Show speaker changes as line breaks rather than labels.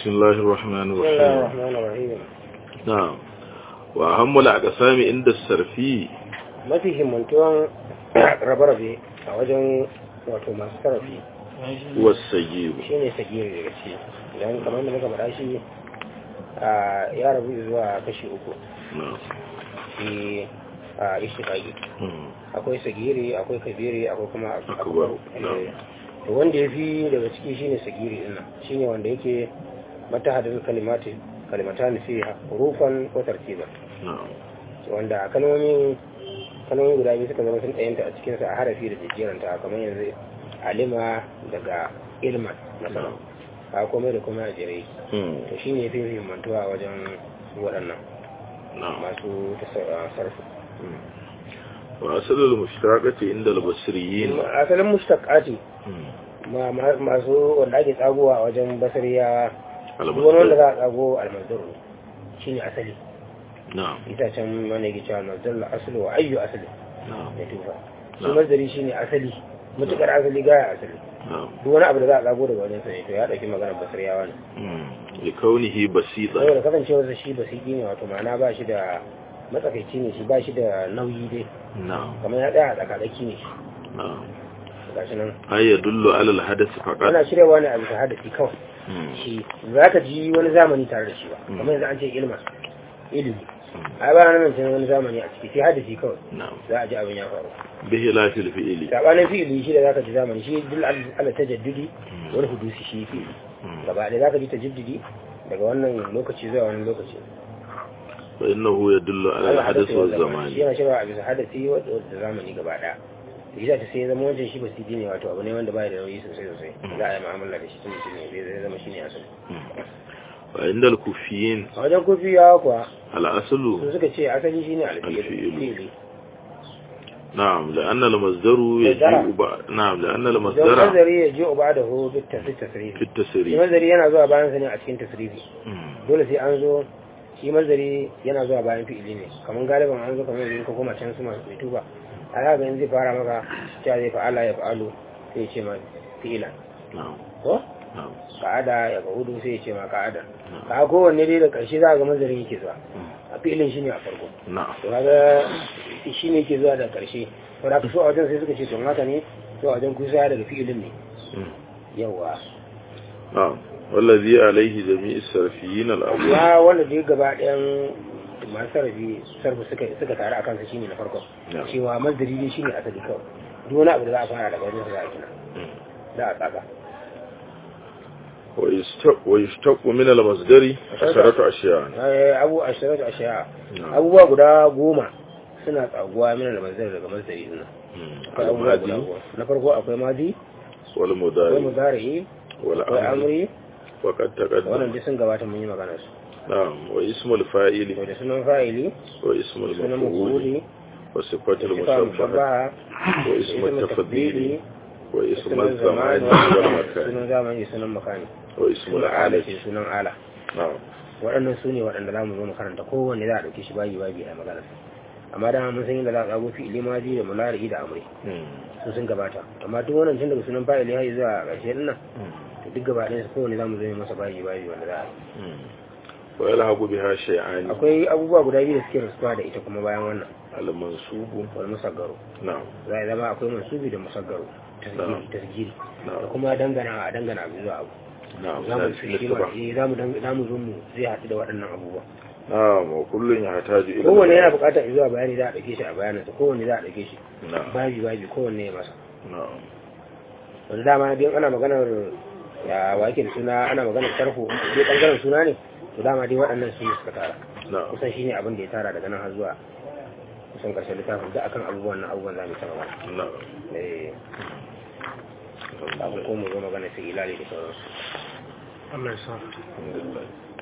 بسم الله الرحمن
بسم الله
الرحيم
الرحمن الرحيم
نعم وأهم الأقسام عند السرفي
mafi himmantuwan rabe-rabe a wajen wato masu sarrafi
والسجيب
shi ne sagiri daga ciki idan kamar da muka faɗa shi a ya rabu zuwa kashi uku
نعم
shi a ishtiƙaƙi
مم.
akwai sagiri akwai kabiri akwai kuma
Akbar, na'am.
Eh, to wanda ya fi daga ciki shine sagiri din nan shine wanda yake mata hadin kalimati kalimatan fi hurufan ko tartiban
نعم
wanda kalmomin kalmomin guda biyu suka zama sun ɗayanta a cikinsa a harafi da jijjeranta kamar yanzu alima daga ilman masana a komai da kuma a jere
مم.
to shi ne fi muhimmantuwa a wajen su waɗannan
نعم
masu tasa- sarfu
وأصل المشتركة عند البصريين
asalin mustaqati
مم.
ma- ma- masu wanda ake tsagowa a wajen basariya duk wani wanda
المصدر
za a tsago almazdar shi ne asali
نعم
ita can mana yake cewa almazdar la asali wa ayyu asali
نعم
da tufa shi
Na'am.
mazdari shi ne asali mutukar asali gaya asali
نعم
duk wani abu da za a tsago daga wajen sa ne to ya ɗauki maganar basariyawa ne
مم. لكونه بسيطا
saboda kasancewarsa shi basiki ne wato ma'ana ba shi da matsakaici ne shi ba shi da nauyi dai
نعم
kamar ya tsaya a tsakatsaki ne shi
نعم
gashi nan
أي يدل على الحدث فقط
ana shiryawa ne a bisa hadasi kawai
مم.
shi za ka ji wani zamani tare da shi ba
Mm.
kamar yanzu an ce ilma ilimi ai ba nan can wani zamani a ciki sai hadasi kawai
نعم
za a ji abin ya faru
بخلاف الفعل
sabanin fi'ili shi da zaka ji zamani shi dil ala tajaddudi wani hudusi shi fi'ili
مم.
gaba da zaka ji tajaddudi daga wannan lokaci zuwa wani lokaci
فإنه يدل على الحدث
shi
والزمان
yana shirya a bisa hadasi wadda zamani gaba daya da shi ta sai zama wancan shi basidi ne wato abu ne wanda baya da nauyi sosai sosai za a yi mu'amala da shi tun shi ne zai zama shi ne asali
وعند الكوفيين
a wajen kofiyawa kuwa
الأصل
su suka ce asali shi ne
Alfi'ilu.
alfi'ili
نعم لأن المصدر يجيء بعد نعم لأن
don
المصدر
mazari ya ji uba da hu bit tasrifi
في
shi
التسريب
mazari yana zuwa bayan sa ne a cikin tasrifi
مم.
dole sai an zo shi mazari yana zuwa bayan fi'ili ne kamar galiban an zo kamar yanzu ka koma can su masu mai tuba a za ga in zai fara maka cewa zai fa'ala ya fa'alu sai ya ce ma fi'ilan
نعم
ko
نعم
ka'ada ya hudu sai ya ce ma ka'ada
نعم
ka kowanne dai da karshe za ga mazarin yake zuwa a fi'ilin shi ne a farko
نعم
to kaga shi ne yake zuwa da karshe to da ka so a wajen sai suka ce to haka ne to a wajen kusa daga fi'ilin ne
مم.
yawa
نعم والذي عليه جميع السرفيين الأول
ya wanda dai gaba ɗayan masu sarrafi sarfi suka suka tare a kansa shine na farko
نعم
cewa mazdari ne shine asali kawai duk wani abu da za a fara daga wajen sa za a kina
مم.
za a tsaka
ويشتق, ويشتق من المصدر عشرة أشياء
Eh, abu ashirat ashiya
نعم
abubuwa guda goma suna tsaguwa mina da mazdari daga mazdari din nan
مم.
akwai abubuwa guda
الماضي
goma na farko akwai madi akwai
والمضارع
mudari akwai
والأمر
amri
وقد
wannan
تقدم
duk sun gabata mun yi magana su
نعم واسم الفاعل
to da sunan fa'ili
واسم
sunan
المفعول
mafuli
وصفة
sifa
المشبهة
mushabbaha
واسم التفضيل واسم
sunan
الزمان
zamani
والمكان
sunan zamani sunan makani
واسم
sunan ala
الآلة
ce sunan ala
نعم
waɗannan su ne waɗanda za mu zo mu karanta kowanne za a ɗauke shi bayi bayi a magana amma dama mun san yadda za a tsago fi ilimaji da mulari da amri
مم.
su sun gabata amma duk wannan tun daga sunan fa'ili har zuwa ƙarshe ɗin nan
مم.
to duk gaba ɗayan su kowanne za mu zo mu masa bayi bayi wanda za a yi
مم. ويلحق بها شيئان
akwai abubuwa guda biyu da suke rasuwa da ita kuma bayan wannan
المنصوب
wal musaggaro
نعم
za a zama akwai mansubi da musaggaro tasgiri tasgiri da
نعم
kuma dangana a dangana abu zuwa abu
نعم
za mu
ذلك
shi ma
الاتباع.
eh, za mu dang- za mu zo mu zai haɗu da waɗannan abubuwa
نعم وكل يحتاج إلى
kowanne yana
البيان.
buƙatar zuwa bayani za a ɗauke shi a bayaninsa kowanne za a ɗauke shi
نعم
babi babi kowanne ya masa
نعم
wanda dama biyan ana maganar ya wake da suna ana maganar tarho dai ɓangaren suna ne to dama dai waɗannan su ne suka tara
نعم
kusan shine abin da ya tara daga nan har zuwa kusan ƙarshen littafin da akan abubuwan nan abubuwan za mu ta magana
نعم
eh kafin ko mu zo magana sai ilali da sauransu
الحمد لله